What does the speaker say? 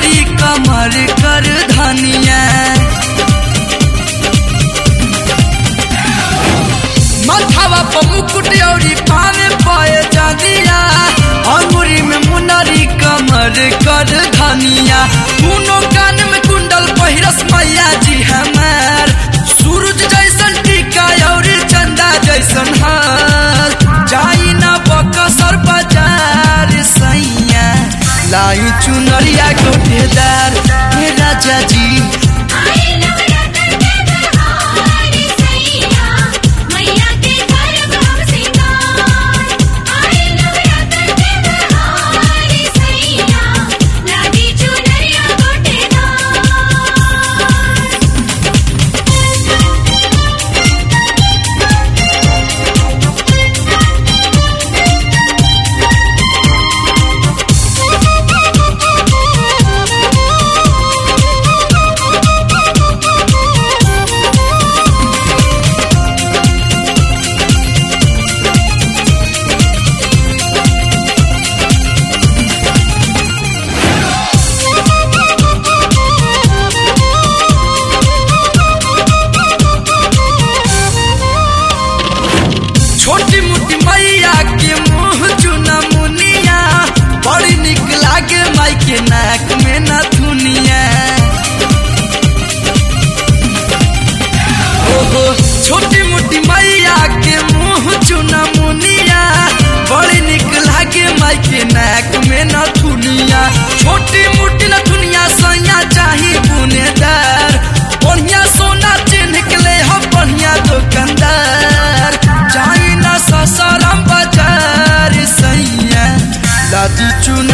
मुनरी कमर कर धनिया मथावा पर मुकुट औरी पावे पाए जानिया अंगुरी में मुनरी कमर कर धनिया दोनों कान में कुंडल पहिरस मैया जी हमार सूरज जैसन टीका और चंदा जैसन हाल जाई ना बकसर बाजार सैया लाई चुनरिया गोटेदार हे राजा जी आए नवरात्र के बहार सैया मैया के घर भाव सिंगार आए नवरात्र के बहार सैया लागी चुनरिया गोटेदार छोटी मोटी मैया के मुंह चुना मुनिया बड़ी निक लागे माई के नाक में नथुनिया ओहो छोटी मोटी मैया के मुंह चुना मुनिया बड़ी निक लागे माई के नाक में नथुनिया छोटी मोटी नथुनिया सैया चाही बुनेदार बढ़िया सोना चिन्ह के ले हम बढ़िया दुकानदार चाही ना ससरम बाजार सैया दादी चुन